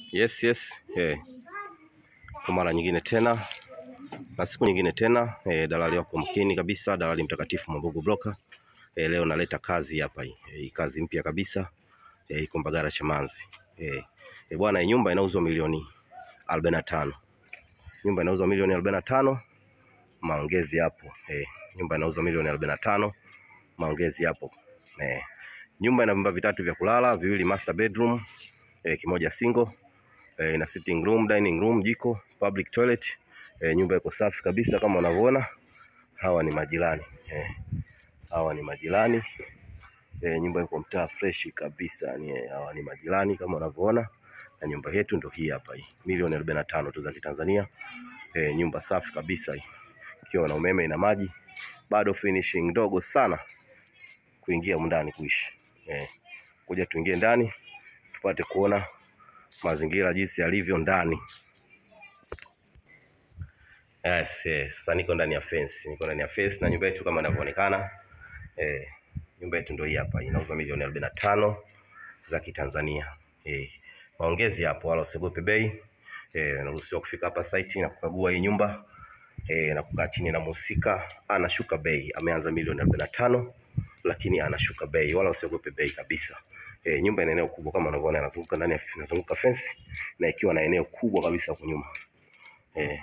Yes, yes. Eh. Kwa mara nyingine tena na siku nyingine tena eh, dalali wako mkini kabisa, dalali mtakatifu Mwambugu Broker. Eh, leo naleta kazi hapa hii. Eh, hii kazi mpya kabisa. Eh, iko Mbagala Chamanzi. Eh, eh, bwana hii nyumba inauzwa milioni 45. Nyumba inauzwa milioni 45. Maongezi hapo. Eh, nyumba inauzwa milioni 45. Maongezi hapo. Eh, nyumba ina vyumba vitatu vya kulala, viwili master bedroom, eh, kimoja single eh, ina sitting room, dining room, jiko, public toilet. Eh, nyumba iko safi kabisa kama unavyoona. Hawa ni majirani eh, hawa ni majirani eh, nyumba iko mtaa fresh kabisa ni eh, hawa ni majirani kama unavyoona, na nyumba yetu ndo hii hapa hii, milioni 45 tu za Kitanzania. Eh, nyumba safi kabisa hii, ikiwa na umeme, ina maji, bado finishing ndogo sana kuingia humu ndani kuishi. Eh, kuja tuingie ndani tupate kuona mazingira jinsi yalivyo ndani. Yes, yes. Sasa niko ndani ya fence, niko ndani ya fence na nyumba yetu kama inavyoonekana. Eh, nyumba yetu ndio hii hapa, inauzwa milioni 45 za Kitanzania. Eh, maongezi hapo, wala usiogope bei. Eh, unaruhusiwa kufika hapa site na kukagua hii nyumba eh, na kukaa chini na mhusika, anashuka bei. Ameanza milioni 45 lakini anashuka bei, wala usiogope bei kabisa. E, nyumba ina eneo kubwa kama unavyoona, inazunguka ndani ya inazunguka fence na ikiwa na eneo kubwa kabisa huko nyuma. Eh,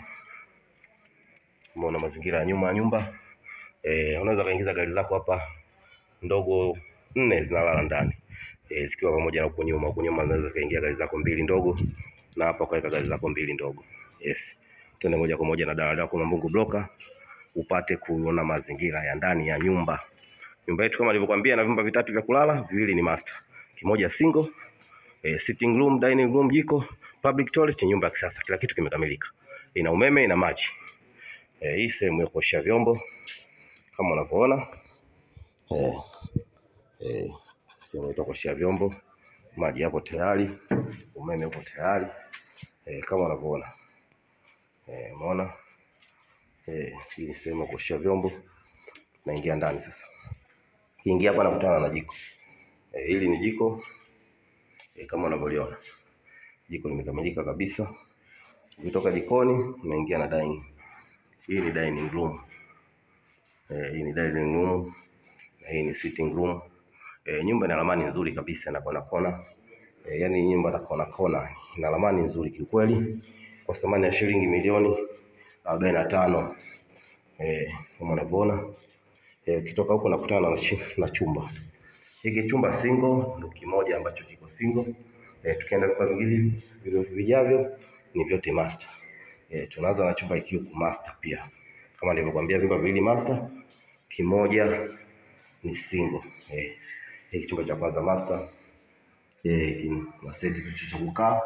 umeona mazingira ya nyuma ya nyumba. Eh, unaweza kaingiza gari zako hapa ndogo nne zinalala ndani. Eh, zikiwa pamoja na huko nyuma. Huko nyuma unaweza kaingia gari zako mbili ndogo na hapa kaweka gari zako mbili ndogo. Yes. Twende moja kwa moja na dalali yako Mwambugu Broker upate kuona mazingira ya ndani ya nyumba. Nyumba yetu kama nilivyokuambia ina vyumba vitatu vya kulala, viwili ni master, kimoja single, eh, sitting room, dining room, jiko, public toilet, nyumba ya kisasa, kila kitu kimekamilika. Ina umeme, ina maji. Eh, hii sehemu ya kuoshea vyombo kama unavyoona. Eh, eh, sehemu ya kuoshea vyombo, maji yapo tayari, umeme upo tayari. Eh, kama unavyoona. Eh, umeona? Eh, hii ni sehemu ya kuoshea vyombo. Naingia ndani sasa. Kiingia hapa nakutana na jiko. E, hili ni jiko e, kama unavyoliona jiko limekamilika kabisa. Ukitoka jikoni unaingia na dining. Hii ni dining room. E, hii ni dining room na hii ni sitting room. E, nyumba ina ramani nzuri kabisa na kona kona. E, yani nyumba na kona kona ina ramani nzuri kiukweli, kwa thamani ya shilingi milioni arobaini na tano. E, kama unavyoona Eh, ukitoka huko nakutana na, chi- na chumba hiki. Chumba single ndio kimoja ambacho kiko single. Eh, tukienda vyumba vingine vile vijavyo ni vyote master. Eh, tunaanza na chumba hiki huku master pia, kama nilivyokuambia, vyumba viwili master, kimoja ni single. Eh, hiki chumba cha kwanza master. Eh, hiki ni maseti tu cha kukaa.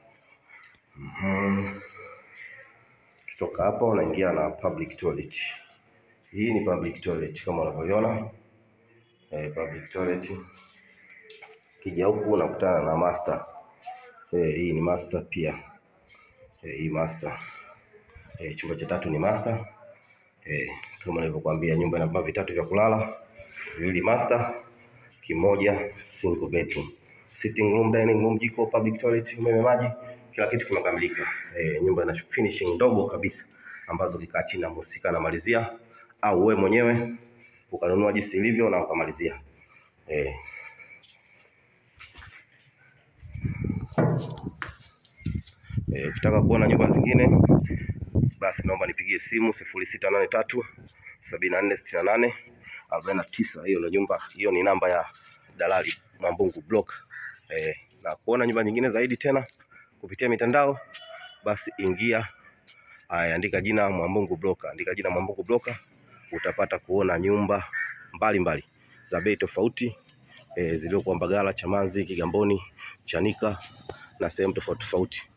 Mhm. Kitoka hapa unaingia na public toilet. Hii ni public toilet kama unavyoiona eh, public toilet. Kija huku unakutana na master eh, hii ni master pia eh, hii master eh, chumba cha tatu ni master eh, kama nilivyokuambia, nyumba ina vyumba vitatu vya kulala, viwili master, kimoja single bedroom, sitting room, dining room, jiko, public toilet, umeme, maji, kila kitu kimekamilika. Eh, nyumba ina finishing ndogo kabisa ambazo kikaa chini na mhusika anamalizia au wewe mwenyewe ukanunua jinsi ilivyo na ukamalizia. Eh, eh, ukitaka kuona nyumba zingine basi naomba nipigie simu sifuri sita nane tatu sabini na nne sitini na nane arobaini na tisa. Hiyo ndio nyumba, hiyo ni namba ya dalali Mwambugu Broker. Eh, na kuona nyumba nyingine zaidi tena kupitia mitandao basi ingia aya, andika jina Mwambugu Broker, andika jina Mwambugu Broker utapata kuona nyumba mbalimbali za bei tofauti e, zilizokuwa Mbagala, Chamanzi, Kigamboni, Chanika na sehemu tofauti tofauti.